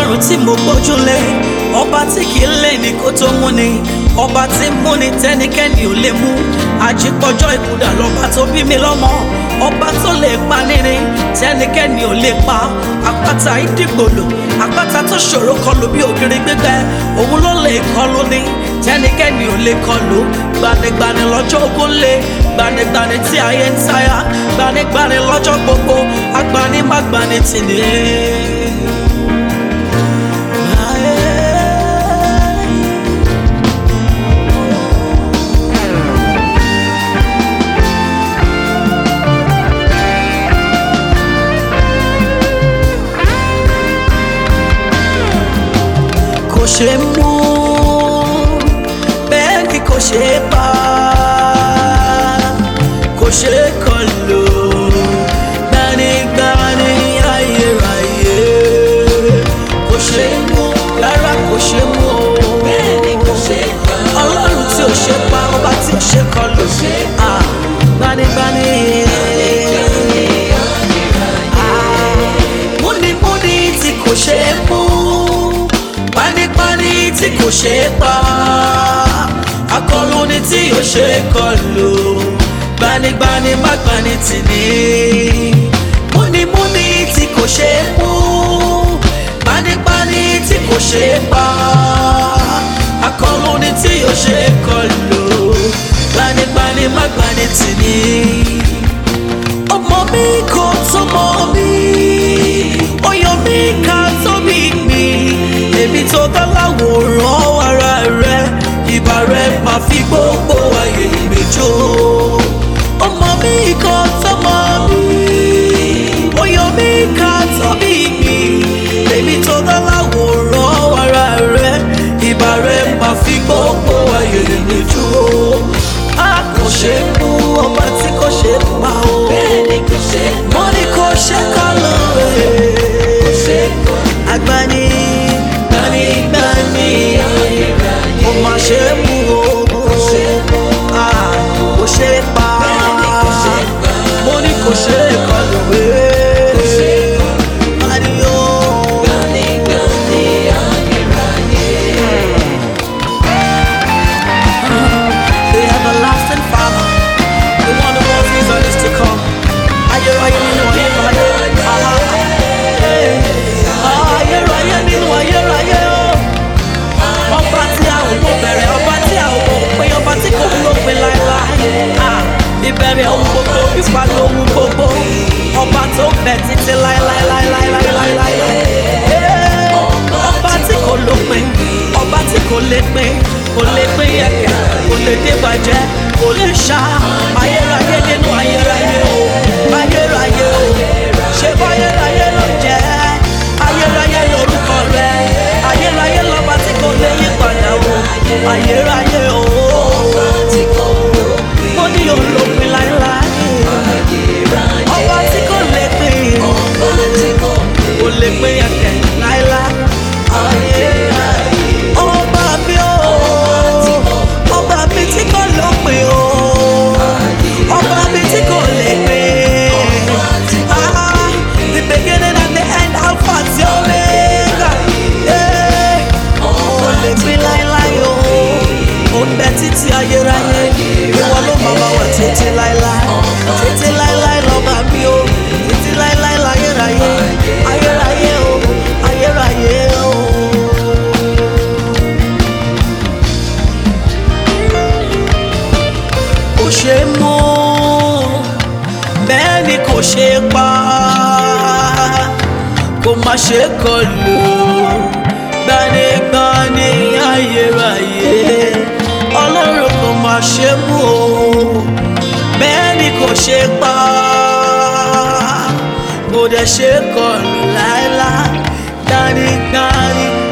ọlọ́run tí mo gbójúlé ọba tí kì í lè ní kó tó mú ni ọba tí mú ni tẹ́nikẹ́ni ò lè mú àjípọ̀jọ́ ìkúdà lọ́ba tó bí mi lọ́mọ ọba tó lè pa nírin tẹ́nikẹ́ni ò lè pa àpáta ìdìgbòlò àpáta tó ṣòro kọlù bí ògiri gbígbẹ òun ló lè kọlù ní tẹ́nikẹ́ni ò lè kọlù gbanigbani lọ́jọ́ ogun lé gbanigbani tí ayé ń sáyà gbanigbani lọ́jọ́ gbogbo agbani má gbani tì ní. kò ṣe mú bẹ́ẹ̀ ni kò ṣe pa kò ṣe kọlù gbanigbani ayérayé kò ṣe mú rárá kò ṣe mú o bẹ́ẹ̀ ni kò ṣe pa ọlọ́run tí ò ṣe pa ọba tí ò ṣe kọlù ah, gbanigbani. Ah, múnimúni tí kò ṣe mú pánípáni tí kò ṣe é pa akọlùni tí ò ṣe é kọlù gbanigbani má gbani tì ní múnimúni tí kò ṣe é mú pánípáni tí kò ṣe é pa akọlùni tí ò ṣe é kọlù gbanigbani má gbani tì ní ọmọ mi kò tó mọ mi ọyọ mi ká tóbi mi èmi tó dá láwòrán ara rẹ ìbà rẹ máa fi gbogbo ayé mi jó ọmọ mi kò tó mọ mi ọyọ mi ká tóbi mi èmi tó dá láwòrán ara rẹ ìbà rẹ máa fi gbogbo ayé mi jó a kò ṣe mú ọba tí kò ṣe pa o Bẹ́ẹ̀ni kò ṣe mo ní kò ṣe kọ́ lóore ṣe kọ́ agbani gbani gbani mo ma ṣe mú o Ah, kò ṣe pa kò ṣe pa. mo ní kò ṣe kọ́ lóore Adiyo. gbanigbani ayérayé. The everlasting Father, the one who was is and is to come. Ayérayé nínú ayérayé. Ayérayé nínú ayérayé o. Ọba tí a ò mọ bẹ̀rẹ̀, ọba tí a ò mọ òpin, ọba tí kò lópin láéláé. Ah, Ìbẹ̀rẹ̀ ohun gbogbo, ìparí ohun gbogbo. Ọba tó bẹ̀ títí láéláéláéláéláéláé. Ọba tí kò lópin, ọba tí kò lè pin, kò lè pín yẹ̀kẹ̀, kò lè dé bàjẹ́, kò lè ṣá. Ayérayé nínú ayérayé o, ayérayé o. Ṣé báyérayé ló jẹ́? Ayérayé lorúkọ rẹ̀, ayérayé lọ́ba tí kò lè yí padà o. Ayérayé o, Tí kò lópin mo ní olópin láéláé. ayérayé. Ọba tí kò lè pín, Ọba tí kò kò lè pín yẹ̀kẹ̀ láéláé. ayérayé. Ọba mi o, ọba mi tí kò lópin o, ọba mi tí kò lè pín. Ah, the beginning and the end, Alpha àti Omega. Eh, Kò lè pín láéláé o, ó ń bẹ títí ayérayé. Ìwọ ló máa bá wà títí láéláé. Títí láéláé lọ́ba mi o, títí láéláé láyérayé. Ayérayé o, ayérayé o. kò ṣe mú bẹ́ẹ̀ ni kò ṣe pa kò má ṣe kọlù gbanigbani ayérayé ọlọ́run kò má ṣe mú o bẹ́ẹ̀ ni kò ṣe pa kò dẹ̀ ṣe kọlù láéláé gbanigbani